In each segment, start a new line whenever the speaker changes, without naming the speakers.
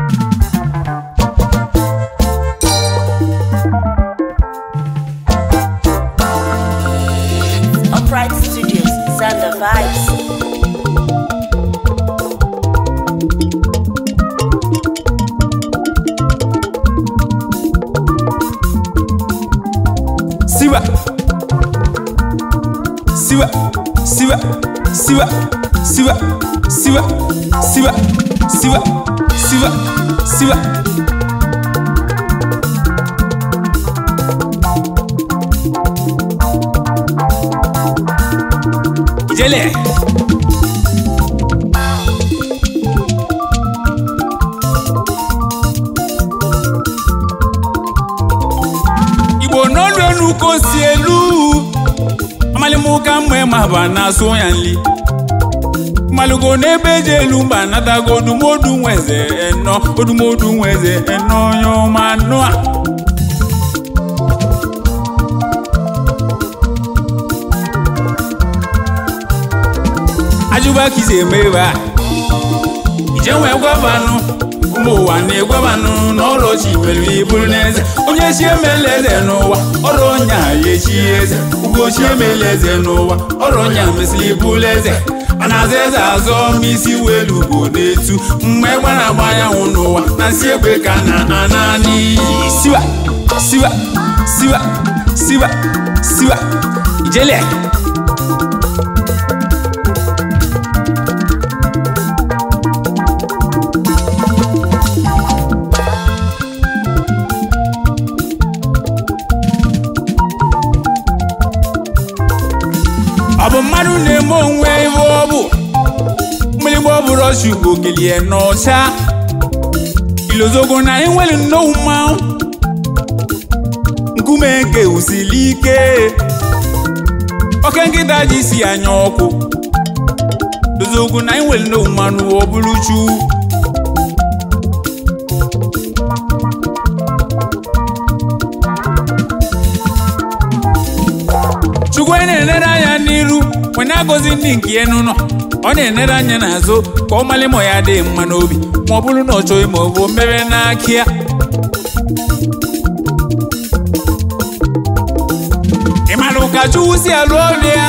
Upright Studios, Zander Vibes.
siwa siwa siwa siwa siwa siwa siwa siwa siwa siwa ijele igbo n'olu enu ka o si elu amalimuka mgbe ma ba na-asụ ya nli malugo n'ebe eji elu mba natago odumodu nweze eno odumodu nweze eno onye ọma nụ a ajụba ka isi eme ebe a ije nwee gwabanụ ụmụ ụwa na-egwabanụ n'ọrụ chi nwere iburu n'eze onye chi emela eze n'ụwa ọrụ ọnya ya echi eze ugochi emela eze n'ụwa ọrụ ọnya mesịrị iburu eze ọ na-aza eze azọ ma isi welu bụ n'etu mgbe gbara agba anyanwụ n'ụwa na nsi egbe ka na ana n'iyi siwa siwa siwa siwa siwa ijele ọ bụ mmadụ na-eme onwe ihe ọ bụ mgbịrịgba ọ bụrụ ọchụ ugbo kelie n'ọcha ilozogo na enwere nnọọ mmanwụ nkume nke usili ike oke nkịta ji si anya ọkụ ilozogo na enwere nnọọ mmanụ ọ bụrụ chu chukwu onye na-enere anya n'iru wee na-agọzi ndị nke ya n'ụlọ ọ na-enere anya n'azụ ka ọ mali ma ya dị mma n'obi ma ọ bụrụ na ọ chọghị ma ọ bụ mere n'aka ya ị mara ụka chukwu si alụ ọrụ ya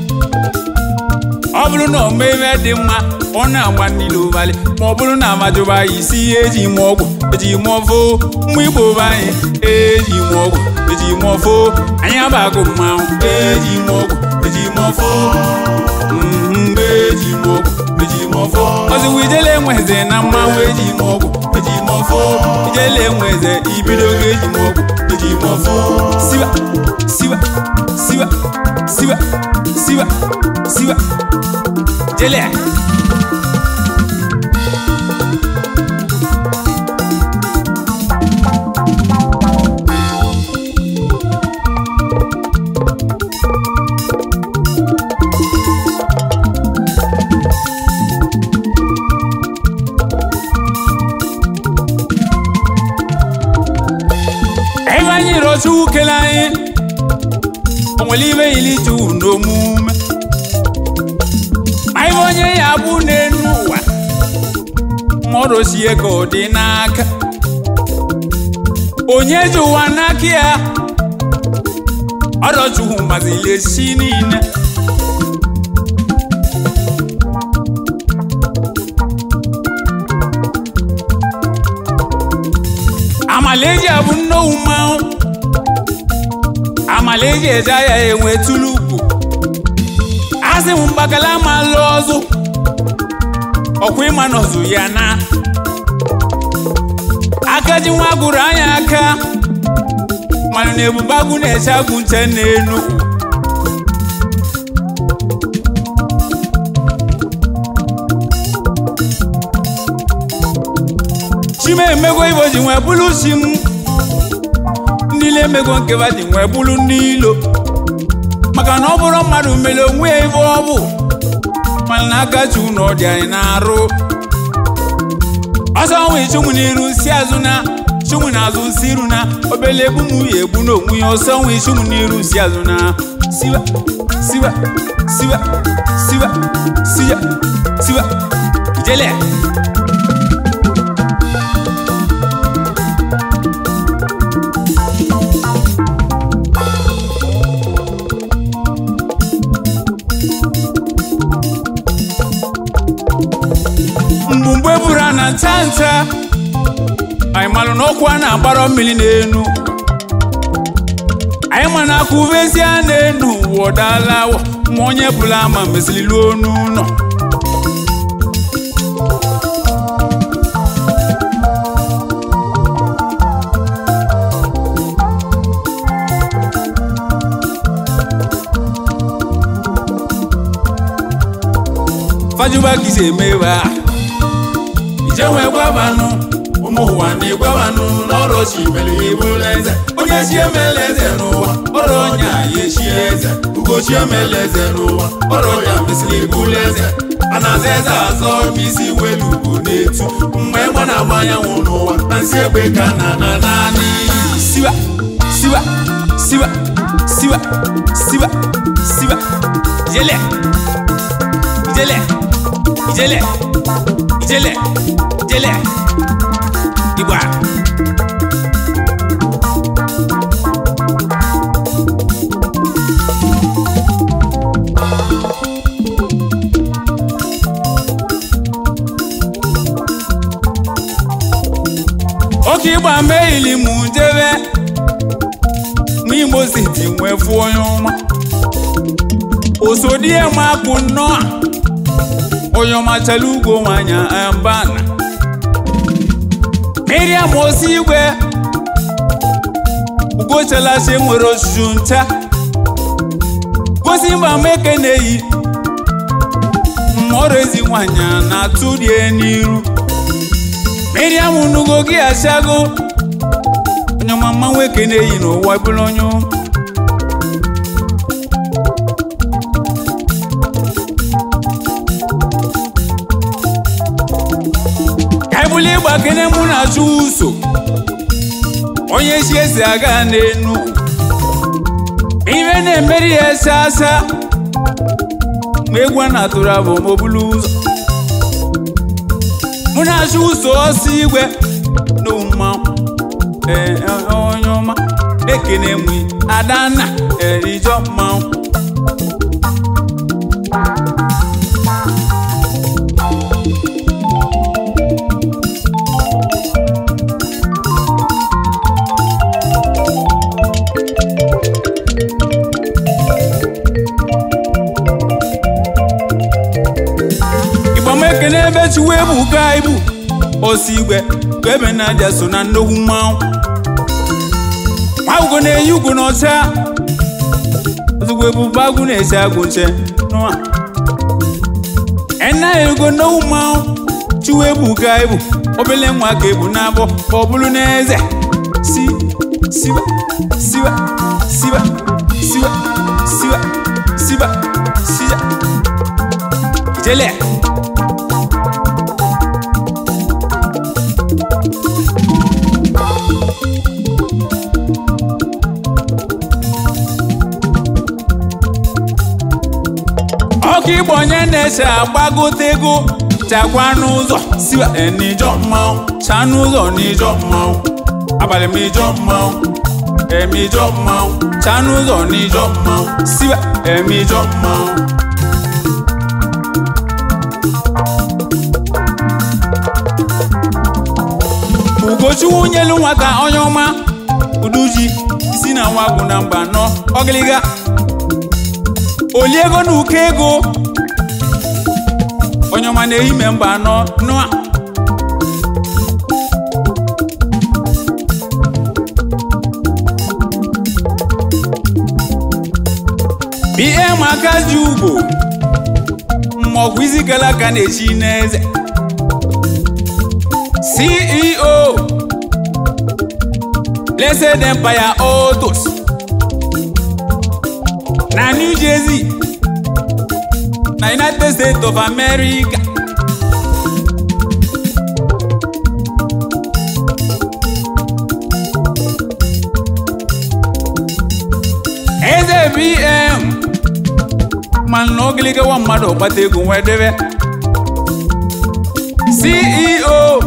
ọ bụrụ na ọ mee ihe dị mma ọ na-agba niile ụbalị ma ọ bụrụ na amajụba ya isi ihe eji mụọ ọgwụ eji mụọ foo mma igbo be anyị eji mụọ ọgwụ eji mụọ foo anyị abagụ mmanwụ eji mụọ ọgwụ eji mụọ foo mhm, eji mụọ ọgwụ eji mụọ foo ọzụwa ijele enweze na mmanwụ eji mụọ ọgwụ eji mụọ foo ijele enweze ibido oge eji mụọ ọgwụ eji mụọ foo siwa siwa siwa siwa siwa siwa jele ebe anyị rọchukwu kele anyị o nwere ibe yiri juu n'omume ma ibe onye ya bụ n'enu ụwa ma ọ rochie ka ọ dị n'aka onye ji ụwa n'aka ya ọrọchukwu mazili esi niile amalaeji abụ nnowu mmanwụ amalaeji eje ahịa enwe tulu ugwu asị m mgbakala ma lụọ ọzụ ọkwa ịma nọzụ ya na aka ji nwa gụrụ anya aka mana na ebube agụ na-eche agụ nche n'enu chima emego ibo ji nwee bụrụ chi m ndị ile emego nkeba ji nwee bụrụ ndị ilo maka na ọ bụrụ mmadụ mere onwe ya ibe ọ bụ mana na aka chi ụnọ dị anyị na-arụ ọsọ nwe chụmụ n'iru si azụ na chụmụ n'azụ si iru na obele egbu m ya egbu n'onwe ya ọsọ nwe chụmụ n'iru si azụ na siwa siwa siwa siwa siwa siwa ijele bụ mgbe buru a na nta nta anyị malụ na ọkụ a na-agbara mmiri n'enu anyị ma na aka uvezi a na-enu ụwa ọdala awọ ma onye bụla ama mesịrị luo n'ụlọ fajuba kisi emeba ije nwee gwabanụ ụmụ ụwa na-egwabanụ n'ọrụ chi mere ibụla eze onye chi emela eze n'ụwa ọrụ onye a ya echi eze ugochi emela eze n'ụwa ọrụ onye a mesịrị ibụla eze a na-aza eze azọ isi welu ugwu na-etu mgbe ịgba na-agba anyanwụ n'ụwa na nsị egbe ka na na naanị siwa siwa siwa siwa siwa siwa ijele ijele ijele ijele ijele igba oke ịgba meili mụ jebe ma imo siti nwee fụ onye ọma osodie makpụ nnọọ onye ọma chala ugwo nwanya mbana miriam osi igwe ugochalachi nwere ojuju ncha gosi mba meke na-eyi mmọrọ ezi nwanyị na-atụ rie n'iru miriam nugo gị achago onye ọma mma nwoke na-eyi n'ụwa bụrụ onye ụmụ ebuli ịgba kene mụ na-achụ ụso onye chi esi aga n'enu ibe na-emeri ya ese asa ma egwu a na-atụrụ abụ ma obulu ụzọ mụ na-achụ ụso ọsọ igwe na mmanwụ ee onye ọma ekene mụ adanna erijọ mmanwụ ekene ebe chiwe ebuka ibu osi igwe ka ebe na-aja so na nnukwu mmanwụ nwa ugo na-eyi ugo n'ọcha ozugbo ebube agwụ na-eche agwụ nche nụa ena ego nnukwu mmanwụ chiwe ebuka ibu obele nwa ka ebu n'abọ ka ọ bụrụ n'eze si siba siba siba siba siba siba siba ijele ọkụ igbo onye na-eche agbagote ego chakwa n'ụzọ siwa n'ijọ mmanwụ cha n'ụzọ n'ijọ mmanwụ abalị m ijọ mmanwụ eme ijọ mmanwụ cha n'ụzọ n'ijọ mmanwụ siwa eme ijọ mmanwụ ugochukwu nyelu nwata onye ọma uduji si na nwa gwụ na mba nọ ọgịlịga oliego na ụkọ ego onye ọma na-eyi me mba anọ nụa ihe maka ji ugbo mmọgwụ isi gara aka na-echi n'eze ceo blessed empire autos na new jersey na united states of america eze bm mana na ogiliga nwa mmadụ kpata ego nwee debe ceo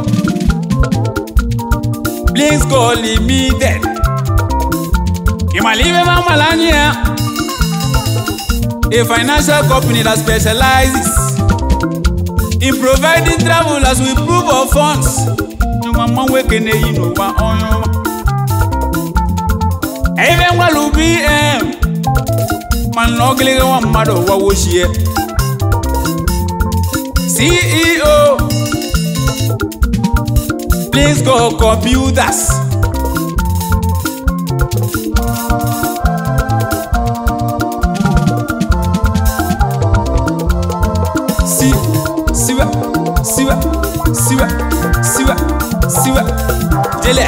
blinsko limited ịmala ibe ma mala anya ya a financial company that specializes in providing travelers with proof of funds nyụma mmanwụ ekene yi n'ụwa onye ọma ebe ngwalu bm mana ọgịlịgị nwa mmadụ ụwa wochie ceo please go computers si siwa siwa siwa siwa siwa jele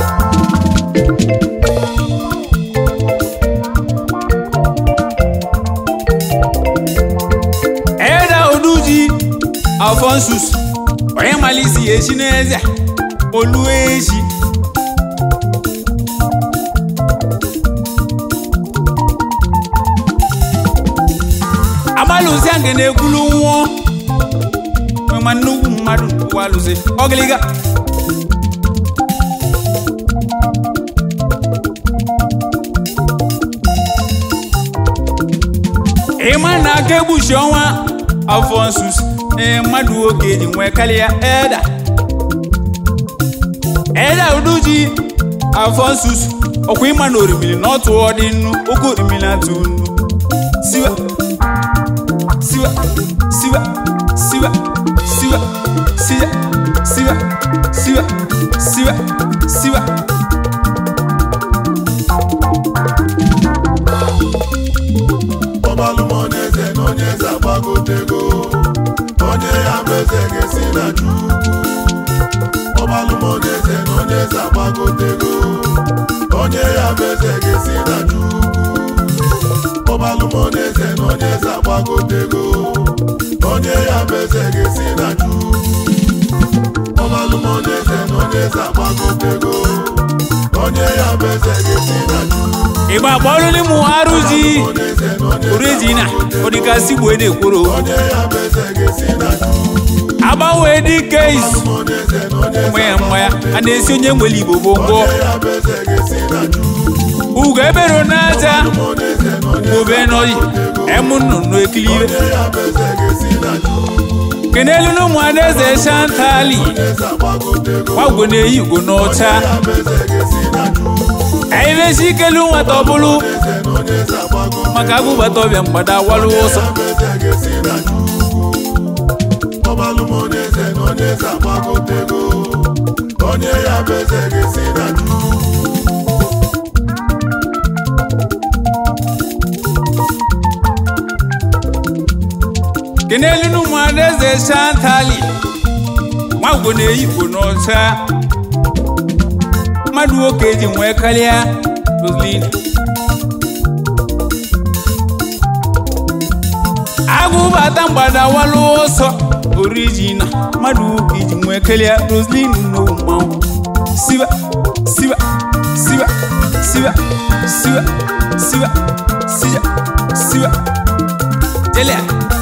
eda oduji alfonsus onye malisi echi n'eze olu echi amalụzi a na-ekwulu nwụọ ma nnukwu mmadụ n'ụwa alụzi ọgịlịga ịma na aka egbuchi ọnwa alfonsus ee mmadụ nwoke ji nwee karịa eda eda uduji alfonsus ọkwa ịma na orimiri na ọtụ ọ dị nnu oke orimiri atụ nnu siwa siwa siwa siwa siwa siwa siwa siwa siwa siwa
ọbalụmoneze na onye eze agbagotego onye ya bụ eze ga-esi na chukwu ọbalụmoneze na onye eze agbagotego onye ya bụ eze ga-esi na chukwu ọbalụmoneze na onye eze agbagotego onye ya bụ eze ga-esi na chukwu ọbalụmoneze na onye eze agbagotego onye ya bụ eze ga-esi na chukwu
ịgba kpọrọ n'ịmụ arụzi
ọbalụmoneze na onye eze
orejina ọdịgasị gbuo na-ekworo
onye ya bụ eze ga-esi na chukwu
agbanwe dike izu
ọbalụmoneze na onye eze
nwe ya mma ya a na-esi onye nwere igbo gbogbo
onye ya bụ eze ga-esi na chukwu
ugo ebero n'aja
ọbalụmoneze na onye
obe nọyi emu nnụnụ ekilibe
onye ya bụ eze ga-esi na chukwu
kenelu n'ụmụ adaeze shantali
eze agbagotego
gbagwo na-eyi ugo n'ọcha
ya bụ eze ga-esi na chukwu
anyị ikelu nwata ọbụlụ
eze na onye eze agbagotego
maka agụbata ọbịa mgbada walụ ụsọ
ya bụ eze ga-esi na chukwu ọbalụmoneze na onye eze agbagotego onye ya bụ eze ga-esi na chukwu
kenelu n'ụmụ adaeze shantali gbagwo na-eyi ugo n'ọcha mmadụ nwoke ji nwee karịa roslin agụbata mgbada walụ ọsọ orijina mmadụ nwoke ji nwee karịa roslin n'owu mmanwụ siwa siwa siwa siwa siwa siwa siwa siwa jelea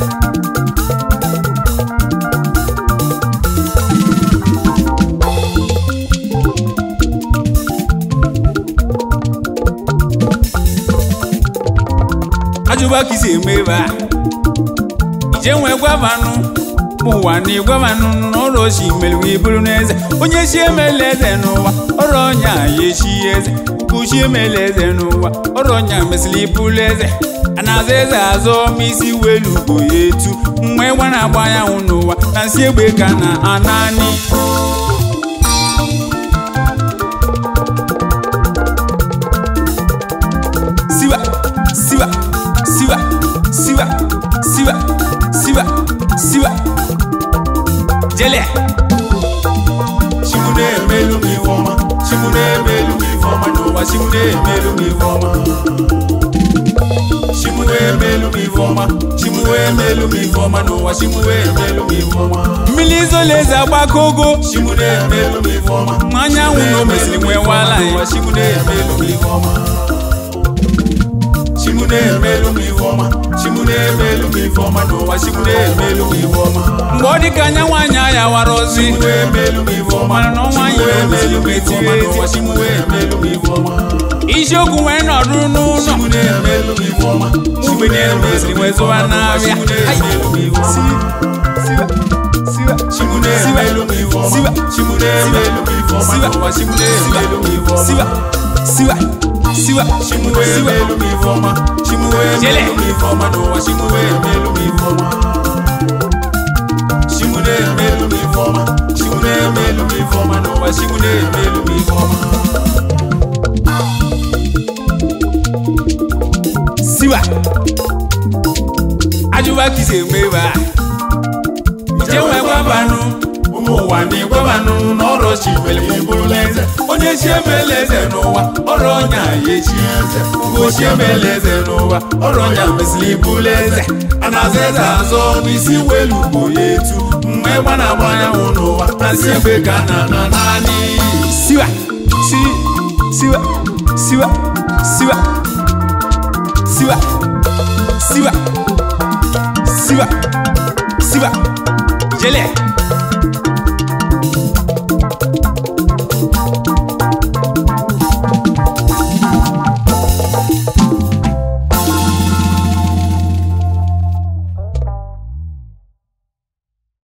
ajụba ka isi eme ebe a ije nwee gwavanụ ụwa na ịgwavanụ n'ụlọ chi mere wee bụrụ n'eze onye chi emela eze n'ụwa ọrụ ọnya ya echi eze uchi emela eze n'ụwa ọrụ ọnya mesịrị ịbụrụ eze a na-aza eze azọ ma isi welu ugo ya etu mgbe ịgba na-agba anyanwụ n'ụwa na nsị egbe ka na anani siwa siwa siwa siwa siwa siwa siwa jele
Chimu na-emelu m ife ọma Chimu na-emelu m ife ọma n'ụwa Chimu na-emelu m ife ọma Chimu na-emelu m ife ọma Chimu na-emelu m ife ọma n'ụwa Chimu na-emelu m ife ọma
mmiri izolaeze agbakogo
Chimu na-emelu m ife ọma
ma anyanwụ na o mesịrị nwee wala
n'ụwa
ya
Chimu na-emelu m ife ọma Chimu na-emelu m ife ọma Chimu na-emelu m ife ọma n'ụwa Chimu na-emelu m ife ọma
mgbe ọ dị ka anya nwaanyị aya wara ozi
Chimu na-emelu m ife ọma
mana na ọnwa anyị
na-emelu
na-emesi
m ife ọma n'ụwa Chimu na-emelu m ife ọma
isiokwu wee nọdụ n'ụlọ
Chimu na-emelu m ife ọma Chimu
mgbe na-emesịrị wee zụwa n'abịa
Chimu na-emelu m ife ọma
siwa siwa
Chimune emelu m ife ọma.
siwa
Chimune emelu m ife ọma.
siwa
N'ụwa chimune emelu m ife ọma.
siwa siwa siwa
Chimue
siwa
emelu m ife ọma. Chimue
Jele.
emelu m ife ọma. N'ụwa chimue emelu m ife ọma. Chimune emelu m ife ọma. Chimune emelu m ife ọma. N'ụwa chimune emelu m ife ọma.
siwa ajụba kise mgbe a ije nwe gwabanụ
ụmụ ụwa na-egwebanụ n'ọrụ chi mere ma ịbụrụla eze onye chi emela eze n'ụwa ọrụ ọnya ya echi eze ugo chi emela eze n'ụwa ọrụ ọnya mesịrị ịbụrụla eze a na-aza eze azọ n'isi welu bụ ya etu mgbe ịgba na-agba anyanwụ n'ụwa na si egbe ka a na-ana naanị
siwa si siwa siwa siwa siwa siwa siwa siwa jele